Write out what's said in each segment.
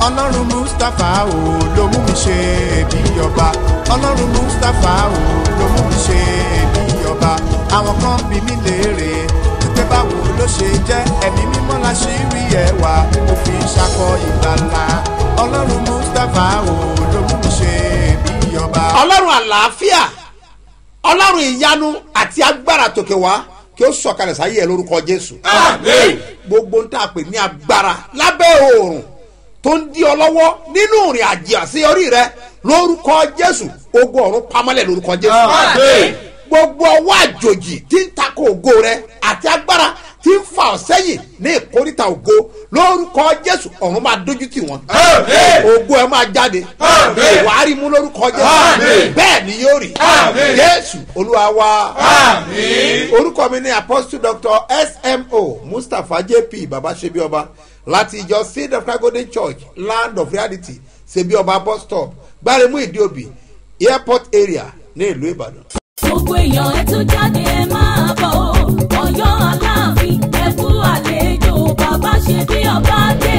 ọlọ́run mustapha o ló mú mi ṣe bí ọba ọlọ́run mustapha o ló mú mi ṣe bí ọba àwọn kan bí mi léèrè wípé báwo ló ṣe jẹ́ ẹ̀mí mímọ́ la ṣì rí ẹwà mo fi ṣakọ ìgbàlà ọlọ́run mustapha o ló mú mi ṣe bí ọba. ọlọ́run àlàáfíà ọlọ́run ìyanu àti agbára tòkè wá kí ó sọ̀kalẹ̀ sáyé ẹ lórúkọ jésù. Àmín. gbogbo ń tà pé ní agbára lábẹ́ oòrùn tó ń di ọ lọ́wọ́ nínú ìrìn àjò àṣeyọrí rẹ lórúkọ jésù ogun ọ̀run pamọ́lẹ̀ lórúkọ jésù. Àmín. gbogbo ọwọ́ àjòjì tí ń takò ògo rẹ àti agbára tí ń fa ọ sẹ́yìn ní ìkórìtà ògo lórúkọ jésù ọ̀run máa dójú tì wọ́n. Àmín. ògo ẹ máa jáde. Àmín. wàá rí mú lórúkọ jésù. Àmín. bẹ́ẹ̀ ni yóò rí. Àmín. jésù olúwa wa. Àmín. orúkọ mi ni apostle doctor smo mustapha jp baba sebioba láti ìjọ seed of God golden church land of reality sebioba bus stop gbaremu ìdíòbí airport area ní ìlú ìbàdàn. gbogbo èèyàn ẹ tún jáde ẹ máa bọ̀ ọ́ ọ̀yọ́ aláàfin ẹ kú àlejò bàbá ṣe bí ọba dé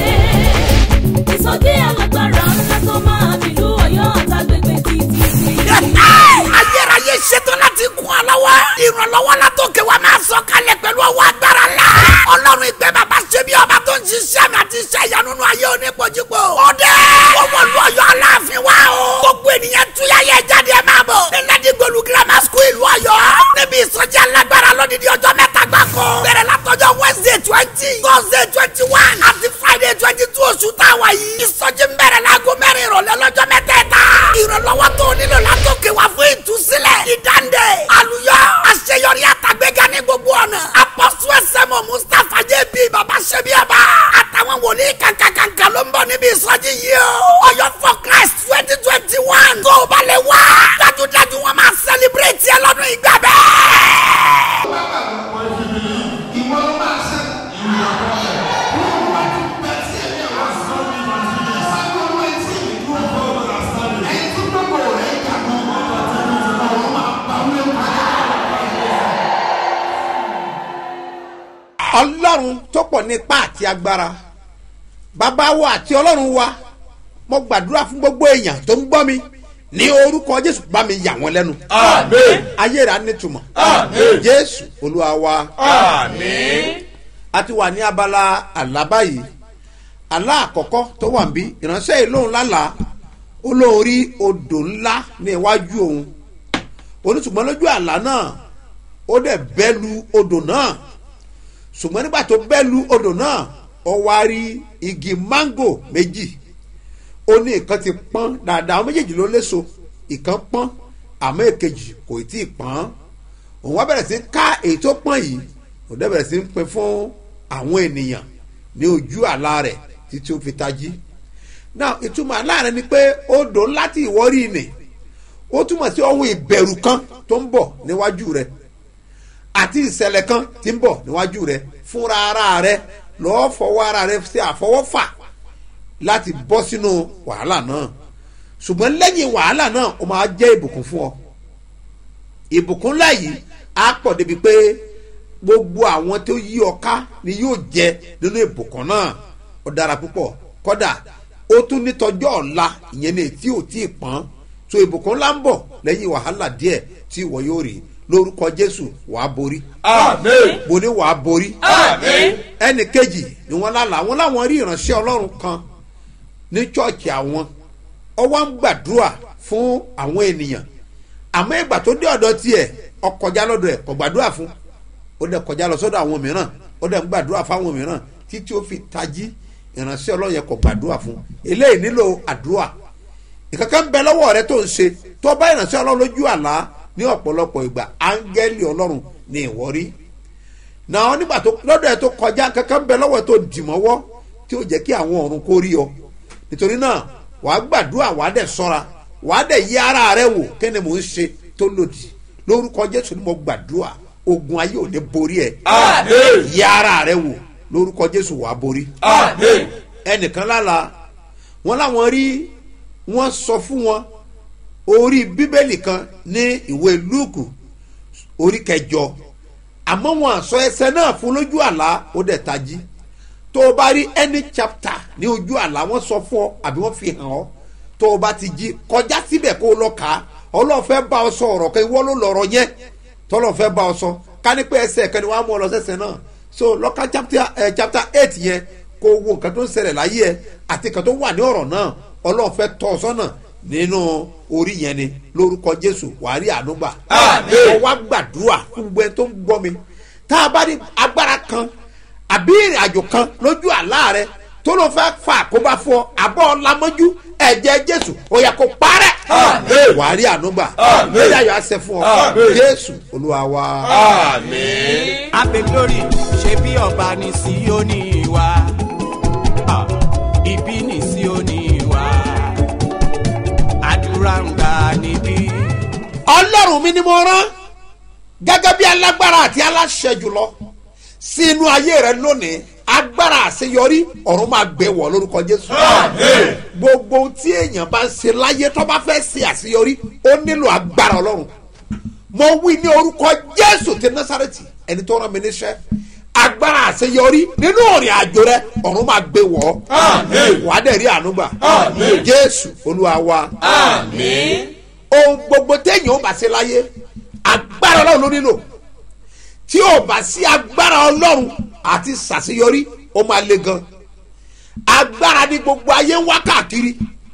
ìsọjí alágbára ńlá tó máa tìlú ọ̀yọ́ àtàgbègbè títí sí ayérayé ṣetán láti kún ọ lọ́wọ́. ìrànlọ́wọ́ la tó kẹ́ wa máa sọ kalẹ̀ pẹ̀lú ọwọ́ agbára la. ọlọ́run ìgbẹ́ bàbá ṣe bí ọba tó ń ṣiṣẹ́ mi àti iṣẹ́ ìyanu nínú ayé onípojúpo. ọdẹ ọmọ ìlú ọ̀yọ́ aláàfin wa o. gbogbo ènìyàn túyà yẹ jáde ẹ máa bọ̀. nílẹ̀dí gbolu grammar school ìlú ọ̀yọ́. níbi ìsọjí alágbára lódìdí ọjọ́ mẹ́ta gbáko. bẹ̀rẹ̀ látọjọ́ wednesday twenty thursday twenty one àti friday twenty two oṣù táwa yìí. ìsọjí ń bẹ̀rẹ̀ láago mẹ́rin ìrọ̀lẹ́ lọ́jọ́ mẹ́tẹ̀ẹ̀ta. ìrànlọ́wọ́ tó nílò látòkè wá fún ìtúsílẹ̀ ìdáǹdè àlùyọ àṣeyọrí àtàgbéga ní gbogbo ọ̀nà apọ́sù ẹsẹ̀mọ̀ mustapha jb baba sebiaba àtàwọn wòlíì kankankanka ló ń bọ̀ níbi ìsọjí yìí o ọ̀yọ́ for christ twenty twenty one tó o bá lè wá dájúdájú wọn máa sẹlẹbírẹ́tì ẹ lọ́dún ìgbà bẹ́ẹ̀. ọlọ́run tó pọ̀ nípa àti agbára bàbá wa àti ọlọ́run wa mo gbàdúrà fún gbogbo èèyàn tó ń gbọ́ mi ní orúkọ jésù bá mi yà wọ́n lẹ́nu Àmín. ayé rẹ̀ á nítumọ̀ Àmín. jésù olúwa wa Àmín. a ti wà ní abala àlá báyìí àlá àkọ́kọ́ tó wà ń bí ìránṣẹ́ yìí lóun lálàá ó lóun rí odò ńlá ní iwájú òun onítùmọ̀ lójú àlá náà ó dẹ̀ bẹ́lu odò náà ṣùgbọ́n nígbà tó bẹ́lu odò náà ó wá rí igi máńgò méjì ó ní ìkan ti pọ́n dáadáa àwọn méjèèjì ló léso ìkan pọ́n àmọ́ èkejì kò tí ì pọ́n òun wá bẹ̀rẹ̀ sí ká èyí tó pọ́n yìí òun dẹ̀ bẹ̀rẹ̀ sí ń pin fún àwọn ènìyàn ní ojú àlá rẹ̀ títí ó fi tají náà ìtumọ̀ àlá rẹ̀ ni pé odò ńlá tí ìwọ rí ni ó túmọ̀ sí ohun ìbẹ̀rù kan tó ń bọ̀ níwájú rẹ̀ àti ìṣẹ̀lẹ̀ kan tí ń bọ̀ níwájú rẹ̀ fúnra ara rẹ̀ lọ́ọ́ fọwọ́ ara rẹ̀ ṣe àfọwọ́fà láti bọ́ sínú wàhálà náà ṣùgbọ́n lẹ́yìn wàhálà náà ó máa jẹ́ ìbùkún fún ọ ìbùkún ńlá yìí á pọ̀ débi pé gbogbo àwọn tó yí ọ ká ni yóò jẹ nínú ìbùkún náà ó dára púpọ̀ kódà ó tún ní tọjọ́ ọ̀la ìyẹn ní tí ò tí ì pọ́n so ìbùkún ńlá ń bọ̀ lẹ́yìn wàhálà díẹ̀ tí ìwọ yóò rí lórúkọ jésù wàá borí Àmín. mo ní wàá borí Àmín. ẹnì kejì ni wọ́n lálàá wọ́n láwọn rí ìránṣẹ́ ọlọ́run kan ní chọ́ọ̀chì àwọn ó wá ń gbàdúrà fún àwọn ènìyàn àmọ́ ìgbà tó dé ọ̀dọ̀ tiẹ̀ ó kọjá lọ́dọ̀ ẹ̀ kò gbàdúrà fún ó dẹ̀ kọjá lọ sọ́dọ̀ àwọn mìíràn ó dẹ̀ ń gbàdúrà fáwọn mìíràn títí ó fi tají ìránṣẹ́ ọlọ́run yẹn kò gbàdúrà fún eléyìí nílò àdúrà ìkankan ń bẹ lọ́wọ́ rẹ tó ń ṣe tó bá ìránṣẹ́ ọlọ́run lójú àlá ní ọ̀pọ̀lọpọ̀ ìgbà áńgẹ́lì ọlọ́run ní ìwọ́rí náà nígbà tó lọ́dọ̀ ẹ̀ tó kọjá kankan ń bẹ lọ́wọ́ ẹ̀ tó dìmọ́wọ́ tí ó jẹ́ kí àwọn ọ̀run kó rí ọ nítorí náà wàá gbàdúrà wàá dẹ̀ sọ́ra wàá dẹ̀ yí ara rẹ wò kí ni mò ń ṣe tó lòdì lórúkọ jésù ni mo gbàdúrà ogun ayé ò ní borí ẹ Àmín. yí ara rẹ wò lórúkọ jésù wàá borí Àmín. ẹnìkan lála wọn láwọn rí wọn sọ fún wọn orí bíbélì kan ní ìwé lúùkù orí kẹjọ àmọ́ wọn àsọ ẹsẹ̀ náà fún lójú àlá ó dẹ̀ tají tó o bá rí any chapter ní ojú àlá wọ́n sọ fún ọ àbí wọ́n fi hàn ọ́ tó o bá ti jí kọjá síbẹ̀ kó o lọ kà á ọlọ́run fẹ́ bá ọ sọ ọ̀rọ̀ kan ìwọ ló lọ̀rọ̀ yẹn tọ́lọ́run fẹ́ bá ọ sọ ká ní pé ẹsẹ̀ kan ni wọ́n á mú ọ lọ sẹ́sẹ̀ náà so lọ́ka chapter eh, chapter eight yẹn kó o wo nǹkan tó ń ṣẹlẹ̀ láyé ẹ àti nǹkan tó wà ní ọ̀rọ̀ náà ọlọ́run fẹ́ tọ́ ọ sọ́nà nínú orí yẹn ni lórúkọ jésù wàá rí ànúgbà Àmín. ọ wá gbàdúrà fún gbogbo ẹni tó ń gbọ́ mi tá a bá ní agbára kan àbí ìrìn àjò kan lójú àlá rẹ tó ló fẹ́ fa àkóbá fún ọ àbọ̀ lamọ́jú ẹ̀jẹ̀ jésù ó yẹ kó parẹ́ Àmín. wàá rí ànúgbà Àmín. ẹ̀jẹ̀ ayọ̀ àṣẹ fún ọ Àmín. jésù olúwa wa. àmín. abe glory ṣe bí ọba ní síónì wa Ah, ibi ní síónì wa àdúrà ń gbà níbí. ọlọ́run mi ni mo rán gẹ́gẹ́ bí alágbára àti aláṣẹ jùlọ sí inú ayé rẹ lónìí agbára àṣeyọrí ọ̀run máa gbé wọ̀ lórúkọ jésù. Àmín. gbogbo ohun tí èèyàn bá ń ṣe láyé tó bá fẹ́ ṣe àṣeyọrí ó nílò agbára ọlọ́run mo wí ní orúkọ jésù ti násàrẹ́tì ẹni tó rán mi níṣẹ́ agbára àṣeyọrí nínú òrìn àjò rẹ ọ̀run máa gbé wọ̀ ọ́ Àmín. wàá dẹ̀ rí ànúgbà Àmín. jésù olúwa wa àmín. ohun gbogbo téèyàn ó bá ṣe láyé agbára ọlọ́run ló nílò tí ò bá sí agbára ọlọ́run àti ṣàṣeyọrí ó máa le gan agbára ní gbogbo ayé ń wá káàkiri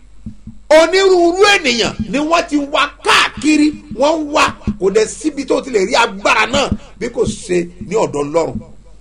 onírúurú ènìyàn ni wọ́n ti wá káàkiri wọ́n ń wá kò dẹ̀ síbi tó ti lè rí agbára náà bí kò ṣe ní ọ̀dọ̀ ọlọ́run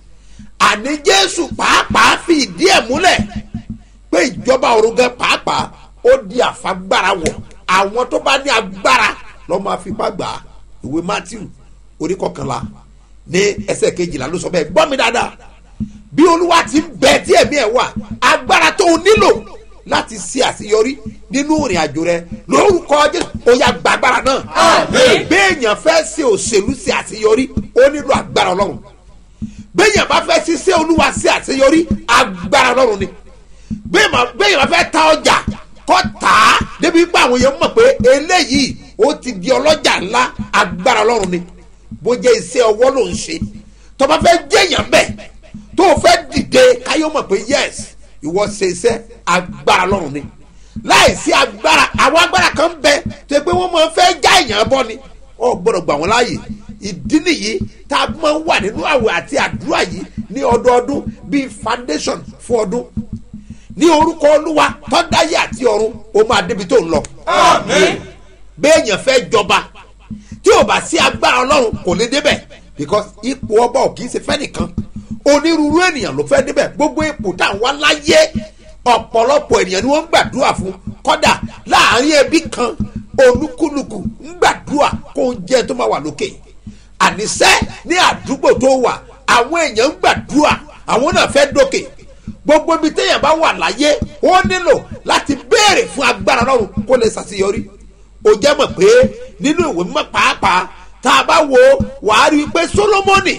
àní jésù pàápàá fi ìdí ẹ̀ múlẹ̀ pé ìjọba ọ̀run gan pàápàá ó di àfagbára wọ̀ àwọn tó bá ní agbára lọ́ máa fipá gbà á ìwé matthew orí kọkànlá ní ẹsẹ̀ kejìlá ló sọ bẹ́ẹ̀ gbọ́ mi dáadáa bí olúwa ti ń bẹ tí ẹ̀mí ẹ̀ wà agbára tó o nílò láti ṣe àṣeyọrí nínú ìrìn àjò rẹ lórúkọ jésù ó yá gba agbára náà Àmín. béèyàn fẹ́ ṣe òṣèlú ṣe àṣeyọrí ó nílò agbára ọlọ́run béèyàn bá fẹ́ ṣiṣẹ́ olúwa ṣe àṣeyọrí agbára ọlọ́run ni béèyàn béèyàn bá fẹ́ ta ọjà kọ́ tà á débi pé àwọn èèyàn mọ̀ pé eléyìí ó ti di ọlọ́jà ńlá agbára ọlọ́run ni bó jẹ́ iṣẹ́ ọwọ́ ló ń ṣe tó bá fẹ́ jẹ́yàn bẹ́ẹ̀ tó o fẹ́ dìde káyọ̀ mọ̀ pé yes ìwọ ṣe iṣẹ́ agbára ọlọ́run ni láìsí agbára àwọn agbára kan ń bẹ tó yẹ pé wọ́n máa fẹ́ já èèyàn bọ́ ni ọ gbọ́dọ̀ gbà wọ́n láàyè ìdí nìyí tá a máa ń wà nínú àwẹ̀ àti àdúrà yìí ní ọdọọdún bíi foundation fún ọdún ní orúkọ olúwa tọ́dáyé àti ọ̀run ó máa débi tó ń lọ. Àmín. béèyàn fẹ́ jọba tí ò bá sí agbára ọlọ́run kò lè débẹ̀ because ipò ọba ò kì í ṣe fẹ́ nìkan onírúurú ènìyàn ló fẹ́ débẹ̀ gbogbo ipò tá à ń wá láyé ọ̀pọ̀lọpọ̀ ènìyàn ni wọ́n ń gbàdúrà fún kọ́dà láàrin ẹbí kan olúkúlùkù ń gbàdúrà kó ń jẹ́ tó máa wà lókè àníṣe ní àdúgbò tó wà àwọn èèyàn ń gbàdúrà àwọn náà fẹ́ dókè gbogbo ibi téèyàn bá wà láyé ó nílò láti béèrè fún agbára lọ́run kó lè ṣàṣeyọrí ó jẹ́ mọ̀ pé nínú ìwé mímọ́ pàápàá tá a bá wo wàá rí i pé solomoni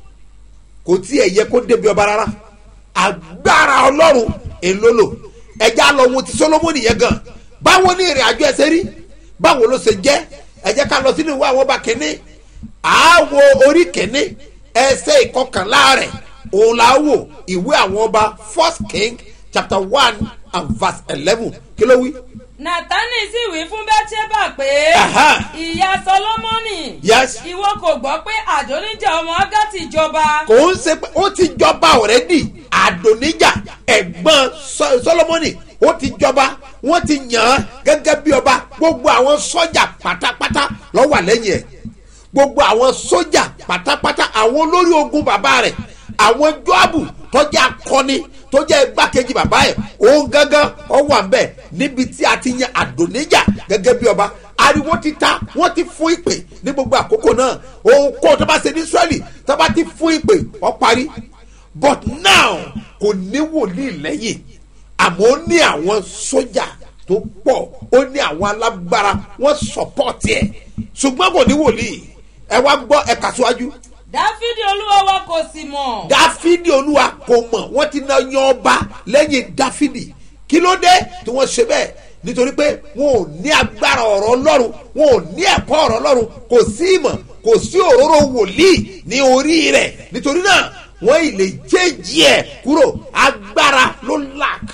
kò tiẹ̀ yẹ kó débi ọba rárá agbára ọlọ́run èlòlò ẹja lọ wo ti solomoni yẹn gan báwo ní ìrìn àjò ẹsẹ̀ rí báwo ló ṣe jẹ́ ẹ jẹ́ ká lọ sínú ìwé àwọn ọba kìíní àáwo orí kìíní ẹsẹ̀ ìkọkànlá rẹ̀ òun là á wò ìwé àwọn ọba first king chapter one and verse eleven kí ló wí. nàtánì sì wí fún bẹ́tíẹ́bà pé Aha. ìyá sọlọ́mọ́nì Yes. ìwọ kò gbọ́ pé àdóníjà ọmọ ágátì jọba kò ń ṣe pé ó ti jọba ọ̀rẹ́dì àdóníjà ẹ̀gbọ́n Sọ- solomoni ó ti jọba wọ́n ti yàn án gẹ́gẹ́ bí ọba gbogbo àwọn sọ́jà pátápátá ló wà lẹ́yìn ẹ̀ gbogbo àwọn sọ́jà pátápátá àwọn olórí ogun bàbá rẹ̀ àwọn jọ́àbù tọ́jà akọni tó jẹ́ igbákejì bàbá ẹ̀ òun gángan ọ wà ń bẹ̀ níbi tí a ti yan àdóníjà gẹ́gẹ́ bí ọba ariwo ti ta wọ́n ti fún ìpè ní gbogbo àkókò náà òun kó tó bá ṣe ní israẹli tó bá ti fún ìpè ọ parí but now kò ní wòlíì lẹ́yìn àmọ́ ó ní àwọn sójà tó pọ̀ ó ní àwọn alágbára wọ́n sọ̀pọ̀tì ẹ̀ ṣùgbọ́n kò ní wòlíì ẹ wá gbọ́ ẹ kà síwájú dáfídì olúwa wa kò sì mọ̀ dáfídì olúwa kò mọ̀ wọ́n ti na yan ọba lẹ́yìn dáfídì kí ló dé tí wọ́n ṣe bẹ́ẹ̀ nítorí pé wọn ò ní agbára ọ̀rọ̀ ọlọ́run wọn ò ní ẹ̀kọ́ ọ̀rọ̀ ọlọ́run kò sí ìmọ̀ kò sí òróró wòlíì ní orí rẹ̀ nítorí náà wọ́n ì lè jẹ́jì ẹ̀ kúrò agbára ló lack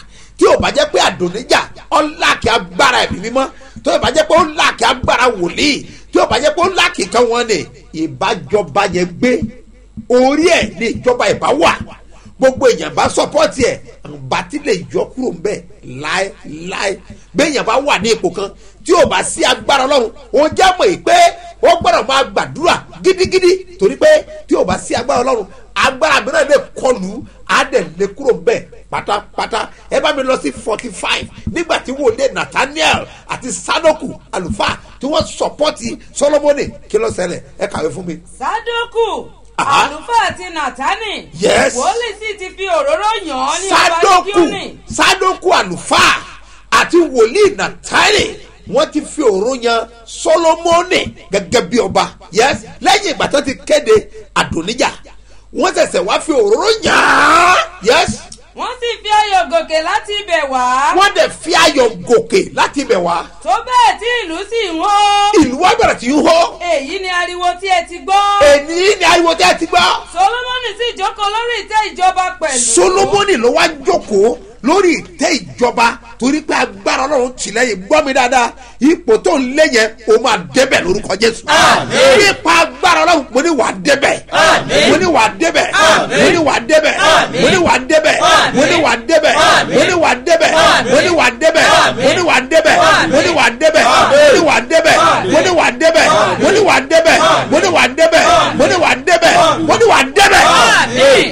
tí ò bá jẹ́ pé àdóníjà ọ̀làkì agbára ẹ̀mí mímọ́ tó ò bá jẹ́ pé ọ̀làkì agbára wòlíì tí ò bá jẹ́ pé ọ̀làkì kan wọn ni ìbájọba yẹn gbé orí ẹ̀ ní ìjọba ìbá wà gbogbo èèyàn bá sọpọ́tì ẹ̀ àǹbá tí lè yọ kúrò ń bẹ̀ láéláé béèyàn bá wà ní ipò kan tí ò bá sí agbára ọlọ́run ó jẹ́ mọ̀ yìí pé ó gbọ́dọ̀ máa gbàdúrà gidigidi torí pé tí ò bá sí agbára ọlọ́run agbára mìíràn lè kọlù á dẹ̀ lè kúrò ń bẹ̀ pátápátá ẹ bá mi lọ sí forty five nígbà tí wòlé nathaniel àti sadoku àlùfáà tí wọ́n sọpọ́tì solomoni kí ló ṣẹlẹ̀ ẹ kàwé fún mi. sádókù Aha. àlùfáà àti nàtánì Yes. wòlíì sì ti fi òróró yàn án ní ọba sadoku gígíọ́nì sadoku àlùfáà àti wòlíì nàtàlẹ wọn ti fi òró yan solomoni gẹgẹ bí ọba yes lẹyìn ìgbà tó ti kéde àdóníjà wọn ṣẹṣẹ wá fi òróró yàn án yes wọ́n sì fi ayọ̀ gòkè láti ibẹ̀ wá wọn dẹ fi ayọ gòkè láti ibẹ wá tó bẹ́ẹ̀ tí ìlú sì ń hó ìlú wa bẹrẹ tí ń hó èyí ni ariwo tí ẹ ti gbọ́ èní ni ariwo tẹ ti gbọ solomoni sì jókòó lórí ìtẹ́ ìjọba pẹ̀lú solomoni ló wá jókòó lórí ìtẹ́ ìjọba torí pé agbára ọlọ́run tì lẹ́yìn gbọ́ mi dáadáa ipò tó ń lé yẹn o máa débẹ̀ lórúkọ jésù. Àmín. nípa agbára ọlọ́run mo ní wàá débẹ̀. Àmín. mo ní wàá débẹ̀. Àmín. mo ní wàá débẹ̀. Àmín. mo ní wàá débẹ̀. Àmín. mo ní wàá débẹ̀. Àmín. mo ní wàá débẹ̀. Àmín. mo ní wàá débẹ̀. Àmín. mo ní wàá débẹ̀. Àmín. mo ní wàá débẹ̀. Àmín. mo ní wàá débẹ̀. Àmín. mo ní wàá débẹ̀. Àmín. mo ní wàá débẹ̀. Àmín. mo ní wàá débẹ̀. Àmín. mo ní wàá débẹ̀. Àmín. mo ní wàá débẹ̀. àmín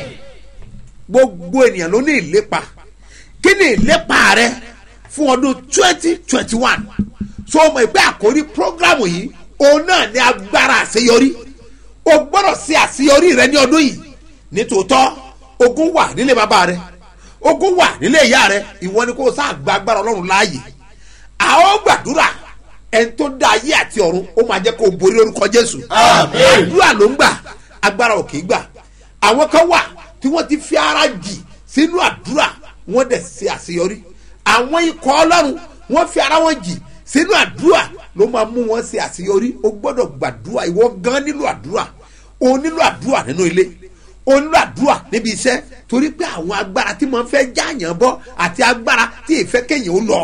gbogbo ènìyàn ló ní ìlépa kí ni ìlépa rẹ fún ọdún twenty twenty one so ọmọ ìgbẹ́ àkórí programu yìí òun náà ní agbára àṣeyọrí o gbọ́dọ̀ ṣe àṣeyọrí rẹ ní ọdún yìí nítòótọ́ ogun wà nílé bàbá rẹ ogun wà nílé ìyá rẹ ìwọ ni kò sáà gba agbára ọlọ́run láàyè àwọn gbàdúrà ẹni tó dá ayé àti ọ̀run ó máa jẹ́ kó o borí lórúkọ jésù Àmín. àdúrà ló ń gbà agbára ò kì í gbà àwọn kan wà tí wọ́n ti fi ara jì sínú àdúrà wọ́n dẹ̀ ṣe àṣeyọrí àwọn ikọ̀ ọlọ́run wọ́n fi ara wọn jì sínú àdúrà ló máa mú wọn ṣe àṣeyọrí o gbọ́dọ̀ gbàdúrà ìwọ gan nílò àdúrà o nílò àdúrà nínú ilé o nílò àdúrà níbi iṣẹ́ torí pé àwọn agbára tí mo fẹ́ jáàyàn bọ́ àti agbára tí ìfẹ́ kéèyàn ó lọ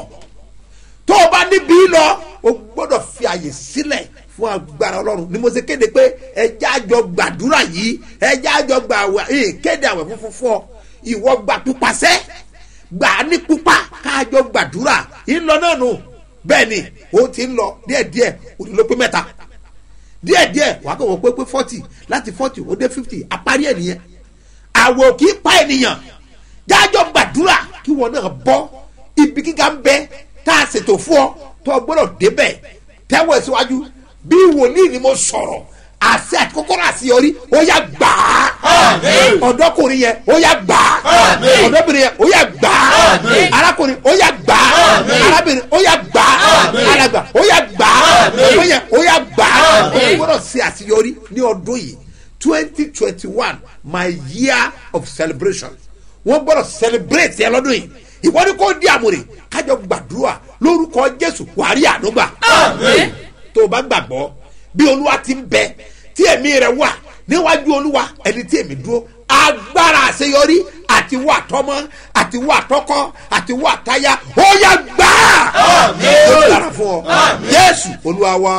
tó o bá níbí lọ o gbọ́dọ̀ fi àyè sílẹ̀ fún agbára ọlọ́run ni mo ṣe kéde pé ẹjẹ́ àjọ gbàdúrà yìí ẹjẹ́ àjọ gbà àwẹ̀ ẹ̀ kéde àwẹ̀ funfun fún ọ ìwọ gbà pípasẹ́ gbà á ní pípa káàjọ gbàdúrà ńlọ náà nù bẹ́ẹ̀ ni o ti ń lọ díẹ̀díẹ̀ o ti lọ pé mẹ́ta díẹ̀díẹ̀ wàá kàn wọ́n pé pé forty láti forty ó dé fifty àparí ẹ̀ nìyẹn àwọ̀ kì í pa ènìyàn jájọ gbàdúrà kí wọn náà bọ́ ibi gíga ń bẹ tá a ṣètò fún ọ tó o gbọ́dọ̀ débẹ̀ tẹ́wọ̀ ẹ̀ síwájú bí wòlíì ni mo sọ̀rọ̀ àṣẹ àti kọ́kọ́rọ́ àṣeyọrí ó yà gbà á Àmín. ọ̀dọ́kùnrin yẹn ó yà gbà á Àmín. ọ̀dọ́bìnrin yẹn ó yà gbà á Àmín. arákùnrin ó yà gbà á Àmín. arábìnrin ó yà gbà á Àmín. alàgbà ó yà gbà á Àmín. ọmọ yẹn ó yà gbà á ó Àmín. gbọ́dọ̀ ṣe àṣeyọrí ní ọdún yìí twenty twenty one my year of celebration wọ́n gbọ́dọ̀ celebrate ẹ lọ́dún yìí ìwọ ni kò di àmúre kájọ gbàdúrà lórúkọ jésù wàrí ànúgbà Àmín. tó o bá gbàgbọ́ bí olúwa ti ń bẹ tí ẹ̀mí rẹ̀ wà níwájú olúwa ẹni tí èmi dúró agbára àṣeyọrí àti wà tọmọ àti wà tọkọ àti wà táyà ó yà gbà á Àmín. ó dára fún ọ Àmín. jésù olúwa wa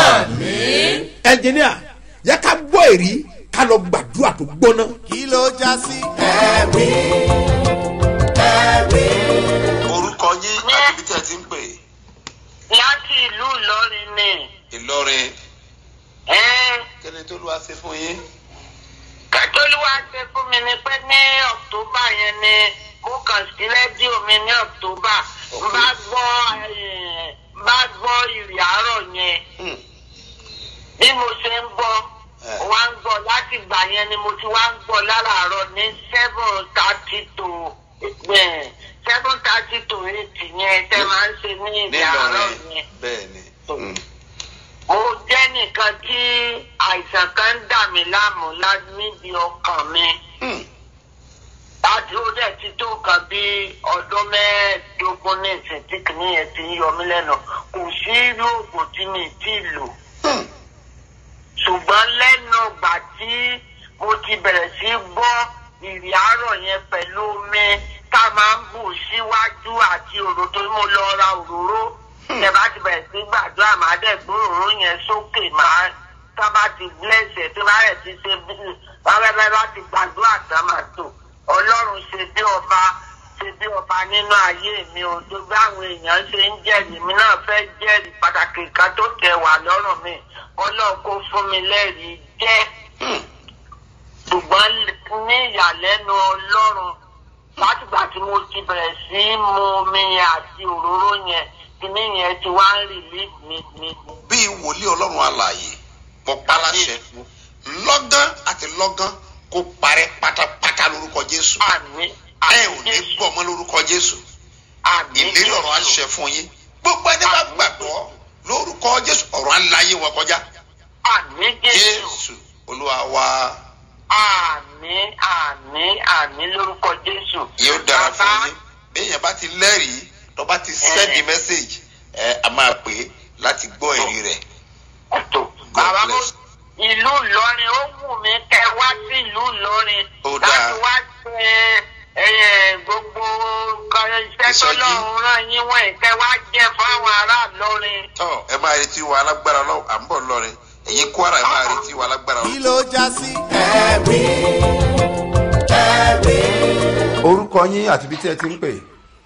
Àmín. ẹnjìníà yẹ ká gbọ́ èrí ká lọ gbàdúrà tó gbóná. kí ló já sí. ẹ̀rí ẹ̀rí. orúkọ yín àti ibi tí ẹ ti ń pè láti ìlú ìlọrin ni ìlọrin ẹn kí ni tó lù wá sí fún yín. kẹtọlúwa ṣe fún mi ni pé ní ọ̀tọ́bà yẹn ni mo kàn sí rédíò mi ní ọ̀tọ́bà n bá gbọ́ eh, n bá gbọ́ ìrì àárọ̀ yẹn Hmm. bí mo ṣe ń gbọ́ Eh. wá ń gbọ́ láti gbà yẹn ni mo ti wá ń gbọ́ láràárọ̀ ní seven thirty to seven thirty to eight yẹn tẹ́ máa ń ṣe ní ìrì àárọ̀ nílọrin yẹn. bẹ́ẹ̀ ni. Hmm. mo jẹ́ nìkan tí àìsàn kan ń dà mí láàmú lá- níbi ọkàn mi Hmm. láti ó dẹ̀ ti tó nǹkan bí ọdún mẹ́ẹ̀ẹ́dógún ní ìsìn tí kìíní yẹn ti ń yọ mí lẹ́nu kò sí irú oògùn tí mi ti lò Hmm. ṣùgbọ́n lẹ́nu ìgbà tí mo ti bẹ̀rẹ̀ sí gbọ́ ìrì àárọ̀ yẹn pẹ̀lú omi tá a máa ń bù síwájú mo lọ ra òróró ẹ bá ti bẹ̀rẹ̀ sí gbàdúrà máa dẹ̀ gbé òróró yẹn sókè máa tá bá ti blẹ̀sẹ̀ tí bá rẹ̀ ti ṣe bí bábẹ́bẹ́ bá ti gbàdúrà tán máa tò ọlọ́run ṣe bí ọba ṣe bí ọba nínú ayé mi ò tó bí àwọn èèyàn ṣe ń jẹ́rìí mi náà fẹ́ jẹ́rìí pàtàkì kan tó tẹ̀ wá lọ́rùn mi ọlọ́run kó fún mi lẹ́rìí jẹ́ ṣùgbọ́n ní ìyàlẹ́nu ọlọ́run látìgbà tí mo ti bẹ̀rẹ̀ sí í mu omi yẹn àti òróró yẹn kíní yẹn ti wá ń rìlíìsì mi mi. bí wòlíì ọlọ́run alààyè mo pa láṣẹ lọ́gán àti lọ́gán kó parẹ́ pátápátá lórúkọ jésù àmì ẹ ò ní gbọ́ ọmọ lórúkọ jésù àmì ìlérí ọ̀rọ̀ àṣẹ fún yín gbogbo ẹni bá gbàgbọ́ lórúkọ jésù ọ̀rọ̀ aláyé wọn kọjá àmì jésù jésù olúwa wa àmì àmì àmì lórúkọ jésù. yóò dára fún Bàbá, yín béèyàn bá ti lẹ́rìí tó bá ti sẹ́ndì mẹ́sẹ̀gì ẹ a máa pè é láti gbọ́ ẹ̀rí rẹ̀ tó bàbá mo ìlú ìlọrin ó wù mí kẹ wá sí ìlú ìlọrin Ó dáa. láti wá ṣe ẹ, gbogbo nǹkan iṣẹ́ Ìsọjí. tọ́lọ́run rán yín wọ̀nyí kẹ wá jẹ́ fáwọn ará ìlọrin. tọ́ ẹ máa retí wa alágbára lọ́wọ́ à ń bọ̀ lọ́rin ẹ̀yin kwara ẹ máa retí wa alágbára kí lọ́wọ́. ló já sí. ẹ̀rí ẹ̀rí. orúkọ yín àti ibi tí ẹ ti ń pè.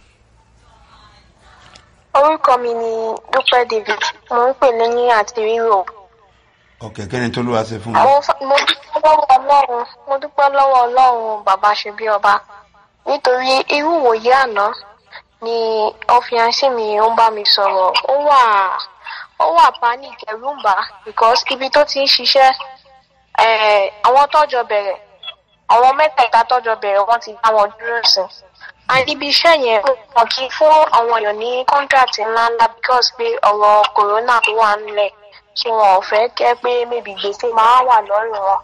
orúkọ mi ni dúpẹ́ david mo ń pè lẹ́yìn àti ríro ọ̀kẹ́ kẹ́ni tó ló wá ṣe fún mo mi. f- mo dúpẹ́ lọ́wọ́ ọlọ́run mo dúpẹ́ lọ́wọ́ ọlọ́run bàbá ṣe bí ọba nítorí irú ìwòye àná ni ọ̀fíànsì mi ó ń bá mi sọ̀rọ̀ ó wà ó wà panic ẹ̀rù ń bà á because ibi tó ti ń ṣiṣẹ́ eh, àwọn tọ́jọ bẹ̀rẹ̀ àwọn mẹ́tẹ̀ẹ̀ta tọ́jọ bẹ̀rẹ̀ wọ́n ti dá wọn dúró sí and ibi iṣẹ́ yẹn wọn kì í fún àwọn èèyàn ní contract ńláńlá because pé ọ̀rọ̀ corona tó wà nílẹ̀ tí wọn ò fẹ́ kẹ́ pé maybe gbèsè máa wà lọ́rùn wọn.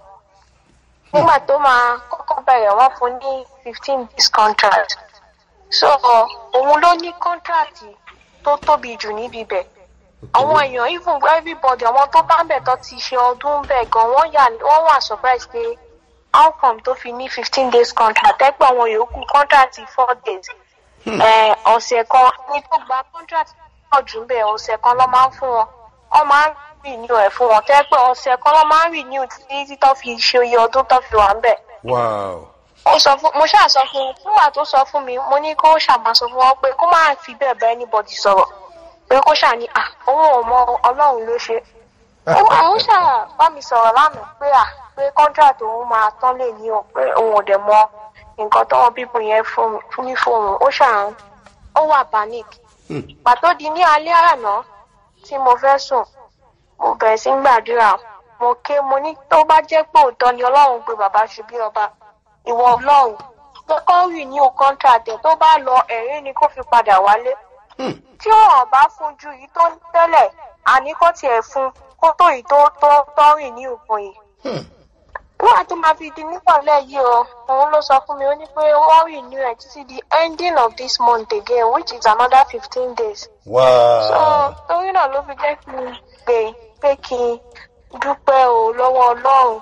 nígbà tó máa kọ́kọ́ bẹ̀rẹ̀ wọ́n fún ní fifteen days contract so òun ló ní contract tó tóbi jù níbi bẹ̀ àwọn èèyàn even everybody àwọn tó bá ń bẹ̀ tó ti ṣe ọdún bẹ̀ gan wọ́n yà wọ́n wà surprise pé how come tó fi ní fifteen days contract ẹgbẹ́ àwọn yòókù contract four days Eh, ọ̀sẹ̀ kan ní tó gba contract pọ̀ jù ń bẹ̀ ọ̀sẹ̀ kan ló máa ń fún wọn wọ́n máa ń renew ẹ̀ fún wọn tẹ́ pé ọ̀sẹ̀ kan ló máa ń renew títí tó fi ṣe iye ọdún tó fi wà ń bẹ̀ wow. ó sọ fún mo ṣáà sọ fún un nígbà tó sọ fún mi mo ní kó ṣàmà sọ fún wọn pé kó má fi bẹ́ẹ̀ bá anybody sọ̀rọ̀ pé kó ṣáà ní à òun ò mọ ọlọ́run ló ṣe àwọn ṣáà bá mi sọ̀rọ̀ lánàá pé à pé contract òun máa tán lè ní o pé òun ò dẹ̀ mọ nǹkan tọ́wọ́ bíbù yẹn fún fún ní fóun ó ṣáà ń ó wà panic pàtó di ní alẹ́ àná tí mo fẹ́ sùn mo bẹ̀rẹ̀ sí ń gbàdúrà mo ké mo ní tó bá jẹ́ pé òótọ́ ni ọlọ́run pé bàbá ṣe bí ọba ìwọ ọlọ́run kọ́kọ́ rì ní o contract ẹ̀ tó bá lọ ẹ̀rín ni kó fi padà wálé tí ọ̀ràn bá fún ju yìí tó ń tẹ́lẹ̀ àní kó tiẹ̀ fún kó tó yìí tó tó tó rìn ní òpin yìí nígbà tó máa fi di nípàlẹ̀ yìí o òun ló sọ fún mi ó ní pé wọ́n rìn ní ẹ̀ títí di ending of this month again which is another fifteen days so wow. torí náà ló fi jẹ́ kí n pè pé kí n dúpẹ́ o lọ́wọ́ ọlọ́run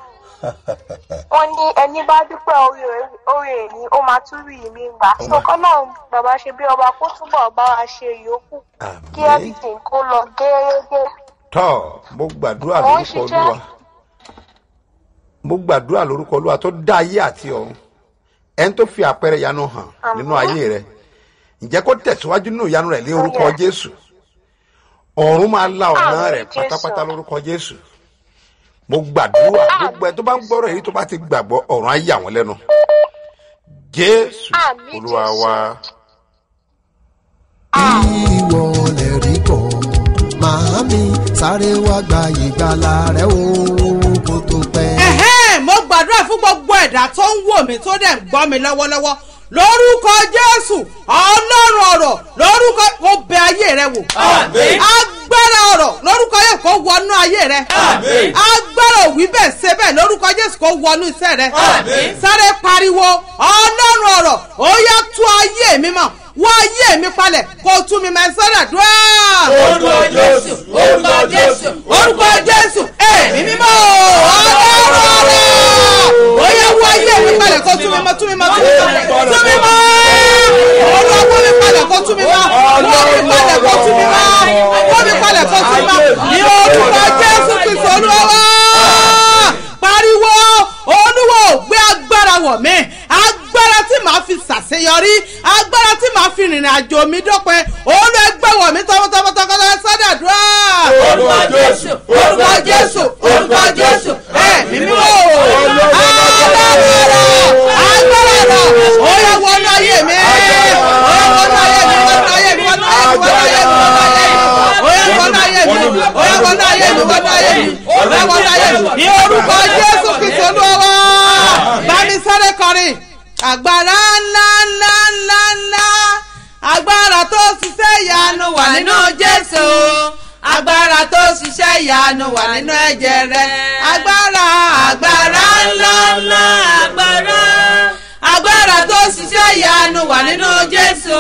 wọ́n ní ẹni bá dúpẹ́ orí rẹ̀- orí ẹ̀ ni ó máa tún rí mi gbà so kọ́lọ́run bàbá ṣe bí ọba kó túbọ̀ bá wa ṣe ìyókù kí àmì. everything kó lọ gẹ́gẹ́ tọ́ mo gbàdúrà Mo ń lórúkọ ṣiṣẹ́. olúwa mo gbàdúrà lórúkọ olúwa tó dá ayé àti ọ̀run ẹni tó fi àpẹẹrẹ ìyanu hàn nínú ayé rẹ ǹjẹ́ kó tẹ̀síwájú nínú ìyanu rẹ̀ ní orúkọ Yes. jésù ọ̀run máa la ọ̀nà Àmín, rẹ̀ Jésù. pátápátá lórúkọ jésù mo gbàdúrà gbogbo ẹ tó bá ń gbọ́rọ̀ èyí tó bá ti gbàgbọ́ ọ̀run á yà wọ́n lẹ́nu jésù Àmín, olúwa Jésù. wa ìwọ lè rí kọ́ màámi sáré wá gba ìgbàlà rẹ o kó tó pẹ́. ẹ̀hẹ́n mo gbàdúrà fún gbogbo ẹ̀dá tó ń wò mí tó dẹ̀ ń gbọ́ mi lọ́wọ́lọ́wọ́ lórúkọ jésù ọlọ́run ọ̀rọ̀ lórúkọ mo bẹ ayé rẹ wò. Àmín. agbára ọ̀rọ̀ lórúkọ yóò kó wọnú ayé rẹ. Àmín. agbára òwí bẹ́ẹ̀ ṣe bẹ́ẹ̀ lórúkọ jésù kó wọnú iṣẹ́ rẹ. Àmín. sáré pariwo ọlọ́run ọ̀rọ̀ ó yá tú ayé mi mọ̀ wá ayé mi palẹ̀ kó tú mi mọ̀ sọ́dọ̀ dúró. Orúkọ Jésù, orúkọ Jésù, orúkọ jésù ẹ̀mí mímọ́ ọlọ́run ọ̀rọ̀ ó yá wá ayé mi palẹ̀ kó tú mi mọ̀ tú mi mọ̀ tú mi mọ̀ tú mi mọ̀ olúwa wá mi palẹ̀ kó tú mi mọ̀ wá mi àjò mi dópin òun ló gbẹ̀wọ̀ mi tọmọtọmọ tọkọtọ sádàdúrà. Orúkọ Jésù, orúkọ Jésù, orúkọ Jésù. ẹ̀mí mímọ́ alágbára agbára ó yẹ wọnú ayé mi ó yẹ wọnú ayé mi wọnú ayé mi wọnú ayé mi wọnú ayé mi wọnú ayé mi ó yẹ wọnú ayé mi ó yẹ wọnú ayé mi wọnú ayé mi ó yẹ wọnú ayé mi ní orúkọ jésù kristu olúwa bámi sáré kọrin agbára ńlá ńlá ńlá ńlá agbára tó ṣiṣẹ́ ìyanu wà nínú jésù agbára tó ṣiṣẹ́ ìyanu wà nínú ẹ̀jẹ̀ rẹ agbára agbára ńlá ńlá agbára agbára tó ṣiṣẹ́ ìyanu wà nínú jésù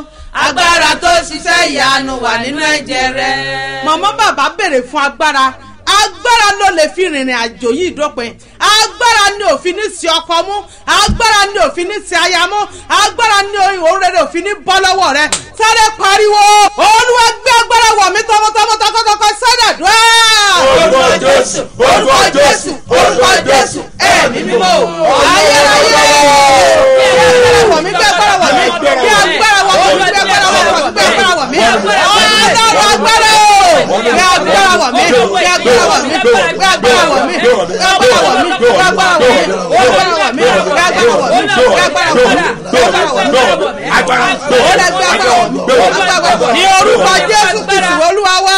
agbára tó ṣiṣẹ́ ìyanu wà nínú ẹ̀jẹ̀ rẹ. mọ̀mọ́ bàbá béèrè fún agbára agbára ló lè fi rìnrìn àjò yìí dópin agbára ni òfin ní sí ọkọ mú agbára ni òfin ní sí aya mú agbára ni òrèrè òfin ní bọ́ lọ́wọ́ rẹ sáré pariwo olúwa gbé agbára wọ̀ mí tọmọtọmọ tọkọtọkọ sádàdúrà. Orúkọ Jésù, orúkọ Jésù, orúkọ Jésù. ẹ̀mí mímọ́ ayérayé gbé agbára wọ̀ mí gbé agbára wọ̀ mí gbé agbára wọ̀ mí gbé agbára wọ̀ mí gbé agbára wọ̀ mí ọlọ́run agbára o gbé agbára wọ̀ mí gbé agbára wọ̀ mí gbé agbára wọ̀ mí gbé agbára wọ̀ mí gbé agbára wọ̀ mí gbé agbára wọ̀ mí gbé agbára wọ̀ mí gbé agbára wọ̀ mí gbé agbára wọ̀ mí agbára ó lè gbé agbára wọ̀ mí gbé agbára wọ̀ mí ní orúkọ jésù kristu olúwa wá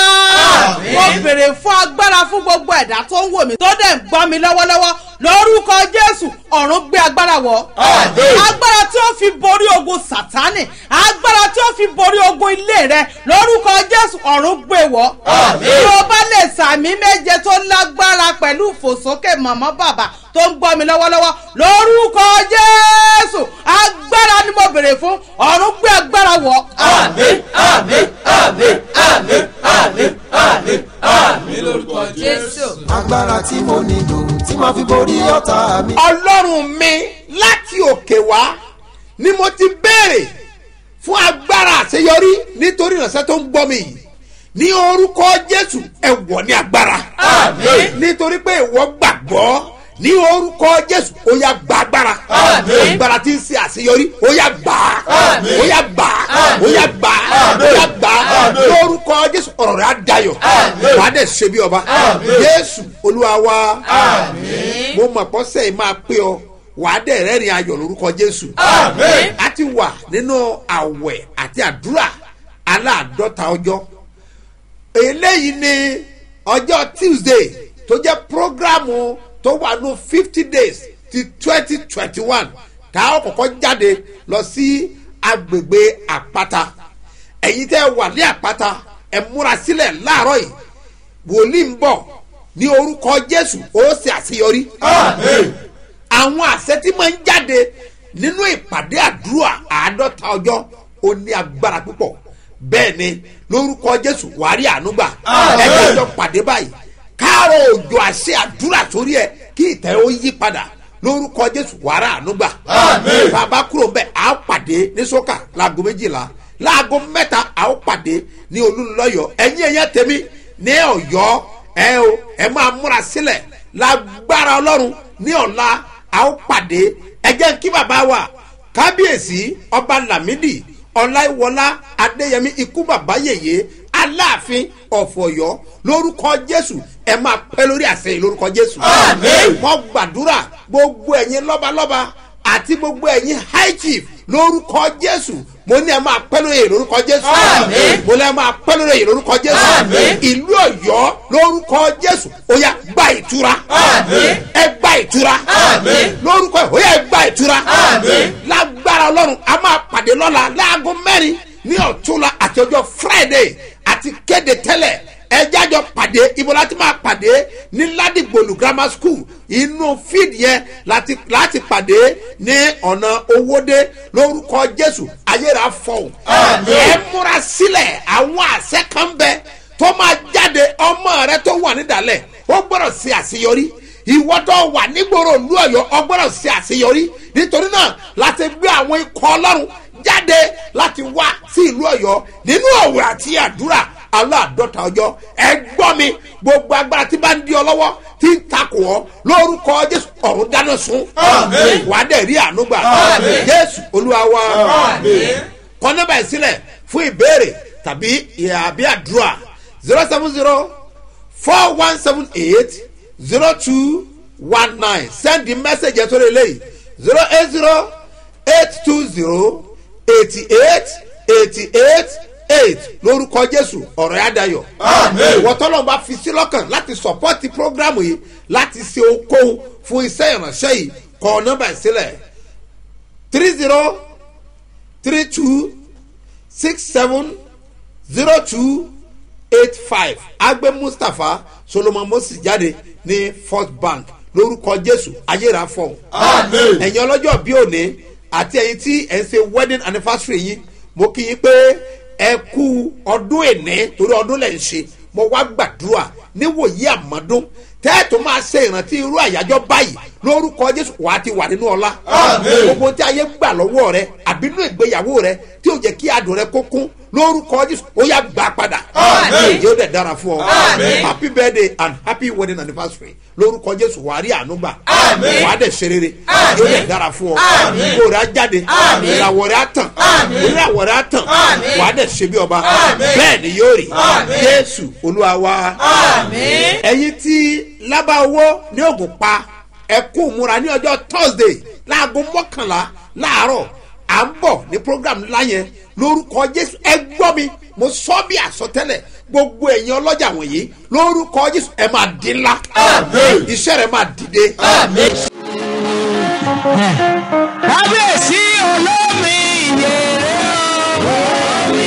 mo bèrè fún agbára fún gbogbo ẹ̀dá tó ń wò mí tó dẹ̀ ń gbọ́ mi lọ́wọ́lọ́wọ́ lórúkọ jésù ọ̀run gbé agbára wọ̀ agbára tí ó fi borí ogun sátánì agbára tí ó fi borí ogun ilé rẹ lórúkọ jésù ọ̀run gbé wọ̀ tí o bá lè sàmì méje tó lágbára pẹ̀lú ìfòsókè mọ̀mọ́ bàbá tó ń gbọ́ mi lọ́wọ́lọ́wọ́ lórúkọ jésù agbára ni mo bèrè fún ọ̀run gbé agbára wọ̀. Àmín, àmín, àmín, àmín, àmín, àmín, àmín lórúkọ Jésù. agbára tí mo nílò tí màá fi borí ọ̀tá mi. ọlọ́run mi láti òkè wá ni mo ti béèrè fún agbára àṣeyọrí nítorí ìránṣẹ́ tó ń gbọ́ mi yìí ní orúkọ jésù ẹ wọ̀ ní agbára Àmín. nítorí pé ìwọ gbàgbọ́ ní orúkọ jésù ó yá gba agbára Àmín. agbára tí ń ṣe àṣeyọrí ó yá gbà á Àmín. ó yá gbà á ó yá gbà á ó yá gbà á Àmín. lórúkọ jésù ọ̀rọ̀ rẹ̀ á dayọ̀ Àmín. wàá dẹ̀ ṣe bí ọba Àmín. jésù olúwa wa Àmín. mo mọ̀ pọ́sẹ̀ yìí máa pé ọ wàá dẹ̀ rẹ́rìn ayọ̀ lórúkọ jésù. Àmín. a ti wà nínú àwẹ̀ àti àdúrà aláàdọ́ta ọjọ́ eléyìí ni ọjọ́ tuesday tó jẹ́ programu tó wà ní fifty days ti twenty twenty one tá a kọ́kọ́ jáde lọ sí agbègbè àpáta ẹ̀yin tẹ́ wà ní àpáta ẹ̀ múra sílẹ̀ láàárọ̀ yìí wòlíì ń bọ̀ ní orúkọ jésù ó ṣe àṣeyọrí Àmín. àwọn àṣẹ tí máa ń jáde nínú ìpàdé àdúrà àádọ́ta ọjọ́ ó ní agbára púpọ̀ bẹ́ẹ̀ ni lórúkọ jésù wàá rí àánúgbà Àmín. ẹgbẹ́ ọjọ́ pàdé báyìí káàrọ̀ òjò àṣẹ àdúrà sórí ẹ kí ìtẹ́ ó yí padà lórúkọ jésù wàá rí àánúgbà Àmín. bàbá kúrò ń bẹ̀ à ó pàdé ní sọ́kà láago méjìlá láago mẹ́ta à ó pàdé ní olúlọ́yọ̀ ẹ̀yìn ẹ̀yẹ tèmi ní ọ̀yọ́ ẹ o ẹ máa múra sílẹ̀ lágbára ọlọ́run ní ọ̀la a ó pàdé ẹ jẹ́ kí bàbá wa kábíyèsí ọba lámìdí ọláìwọlá adéyẹmí ikú bàbá yèyé aláàfin ọ̀fọ̀yọ́ lórúkọ jésù ẹ máa pẹ́ lórí àṣẹ yìí lórúkọ jésù. Àmín. wọ́n gbàdúrà gbogbo ẹ̀yin lọ́balọ́ba àti gbogbo ẹ̀yin high chief lórúkọ jésù mo ní ẹ máa pẹ́ lórí èyí lórúkọ jésù. Àmín. mo ní ẹ máa pẹ́ lórí èyí lórúkọ jésù. Àmín. ìlú ọ̀yọ́ lórúkọ jésù ó yá gba ìtura. Àmín. ẹ gba ìtura. Àmín. lórúkọ ẹ ó yá ẹ gba ìtura. Àmín. lágbára ọlọ́run a máa pàdé lọ́la láago mẹ́rin ní ọ̀túnla àti ọjọ́ friday àti kéde tẹ́lẹ̀ ẹjájọ pàdé ibo láti máa pàdé ní ládìgbòlù grammar school inú fíìdì yẹn láti láti pàdé ní ọ̀nà owóde lórúkọ jésù ayéra fọ̀hún. Àmín. ẹ múra sílẹ̀ àwọn àṣẹ kan bẹ tó máa jáde ọmọ rẹ tó wà nídàálẹ̀ ó gbọ́dọ̀ ṣe àṣeyọrí ìwọ tó wà nígboro ìlú ọ̀yọ́ ọ gbọ́dọ̀ ṣe àṣeyọrí nítorí náà láti gbé àwọn ikọ̀ ọlọ́run jáde láti wá sí ìlú ọ̀yọ́ nínú òwe àti àdúrà aláàdọ́ta ọjọ́ ẹ gbọ́ mi gbogbo agbára tí bá ń di ọ lọ́wọ́ tí ń takò ọ́ lórúkọ jésù ọ̀run dáná sun Àmín. wà á dẹ̀ rí àánú gbà Àmín. jésù olúwa wa Àmín. kọ́ nọ́mbà yìí sílẹ̀ fún ìbéèrè tàbí ìyàbí àdúrà zero seven zero four one seven eight zero two one nine send the message ẹ̀ sórí eléyìí zero eight zero eight two zero eighty eight eighty eight eight lórúkọ jésù ọ̀rọ̀ yá dayọ̀. ìwọ tọ́lọ́ bá fi sí lọ́kàn láti sọ̀pọ́tì prógrámù yìí láti ṣe okòwò fún iṣẹ́ ìránṣẹ́ yìí kọ nọ́mbà ìsílẹ̀ three zero three two six seven zero two eight five agbe mustapha solomon moses jáde ní first bank lórúkọ jésù ayéra fọ. ẹ̀yin ọlọ́jọ́ bí òní àti ẹ̀yin tí ẹ̀ ń ṣe wedding anniversary yín mo kí yín pé ẹ kú ọdún èní torí ọdún lẹ̀ ń ṣe mo wá gbàdúrà níwòyí àmọ́dún tẹ́ẹ̀tù máa ṣe ìrántí irú àyájọ́ báyìí lórúkọ jésù wàá ti wà nínú ọlá gbogbo tí ayé gbà lọ́wọ́ rẹ àbínú ìgbéyàwó rẹ tí ó jẹ́ kí adùn rẹ kó kún lórúkọ jésù ó yà gbà padà yóò dẹ̀ dára fún ọ happy birthday and happy wedding anniversary lórúkọ jésù wàá rí àánú gbà wàá dẹ̀ ṣe rere yóò dẹ̀ dára fún ọ kó rẹ á jáde ìràwọ̀ rẹ á tàn ìràwọ̀ rẹ á tàn wàá dẹ̀ ṣe bí ọba bẹ́ẹ̀ ni yóò rí jésù olúwa wa ẹ̀yin tí lábá owó ní ògùn pa ẹ̀kú múra ní ọjọ́ thursday láago mọ́kànlá láàárọ̀ à ń bọ̀ ní program ńlá yẹn lórúkọ jésù ẹ gbọ́ mi mo sọ bí àsọtẹ́lẹ̀ gbogbo ẹ̀yin ọlọ́jà wọ̀nyí lórúkọ jésù ẹ máa di ńlá iṣẹ́ rẹ máa dìde. kábíyèsí olómi ìyèrè olómi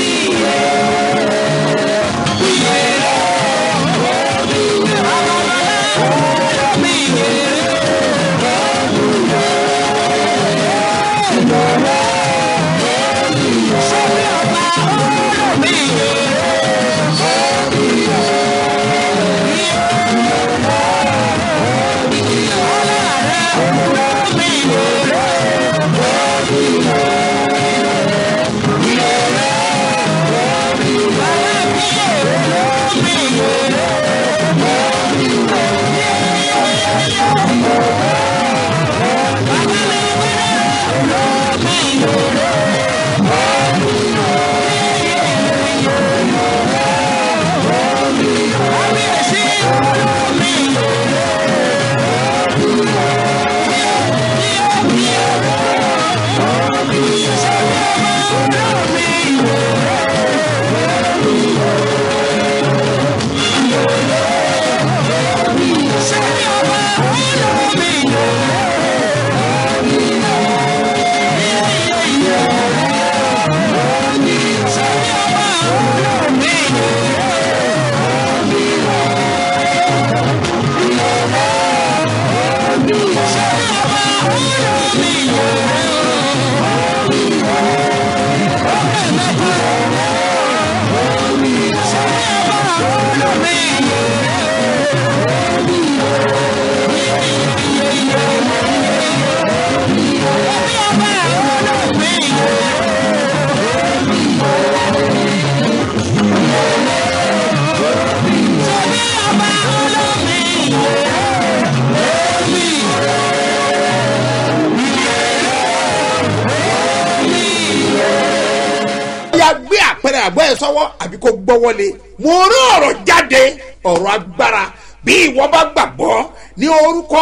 ya gbé àpẹẹrẹ àgbọ̀ ẹ̀ sọ́wọ́ àbí kó gbọ́wọ́lé mo rí ọ̀rọ̀ jáde ọ̀rọ̀ agbára bí ìwọ bá gbàgbọ́ ní orúkọ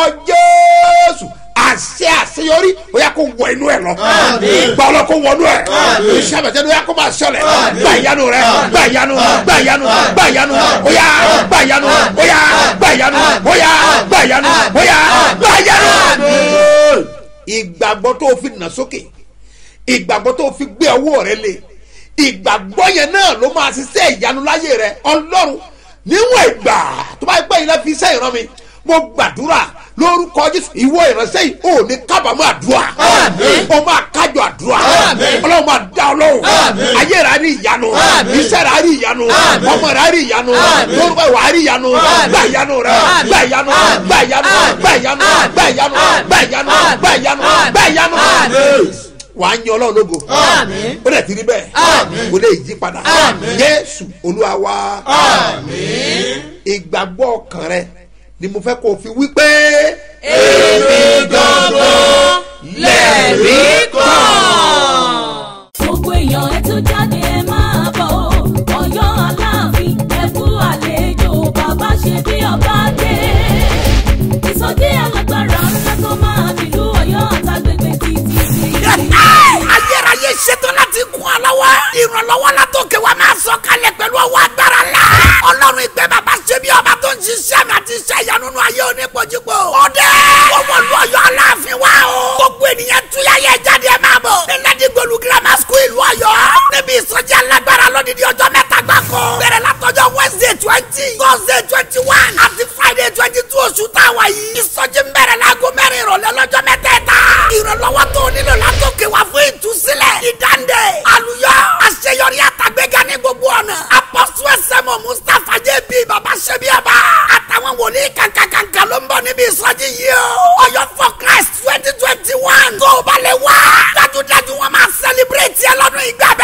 jésù àṣẹ àṣeyọrí ó yà kó wọ inú ẹ lọ ìgbà ọlọ kó wọnú ẹ iṣẹ́ àbẹ̀tẹ́ ló yà kó máa ṣẹlẹ̀ gbà ìyanu rẹ gbà ìyanu gbà ìyanu gbà ìyanu ó yà gbà ìyanu ó yà gbà ìyanu ó yà gbà ìyanu ó yà gbà ìyanu. ìgbàgbọ́ tó o fi nà sókè ìgbàgbọ́ tó o fi gbé ọwọ́ rẹ lé ìgbàgbọ́ yẹn náà ló máa ṣiṣẹ́ ìyanu láyé rẹ ọlọ́run níwọ̀n ìgbà tó bá gbẹ́ ilé fi iṣẹ́ ìran mi mo gbàdúrà lórúkọ jésù ìwọ ìránṣẹ́ yìí ò ní kábàámọ̀ àdúrà ó máa kájọ àdúrà ọlọ́run máa dá ọlọ́run ayé rẹ̀ á rí ìyanu iṣẹ́ rẹ̀ á rí ìyanu ọmọ rẹ̀ á rí ìyanu lórúkọ ìwà á rí ìyanu gbà ìyanu rẹ̀ gbà ìyanu gbà ìyanu gbà ìyanu gbà ìyanu gbà ìyanu gbà ìyanu gbà ìyanu wà á yan ọlọ́run lógo ó dẹ̀ ti rí bẹ́ẹ̀ kò lè yí padà jésù olúwa wa ìgbàgbọ́ ọkàn rẹ ni mo fẹ́ kó o fi wí pé. èmi gangan lẹ́rìí kan. gbogbo èèyàn ẹ tún níbi ìsọjí yìí o. ọ̀yọ́ for christ twenty twenty one. tó o bá lè wá. dájúdájú wọn máa celebrate ẹ lọ́dún ìgbà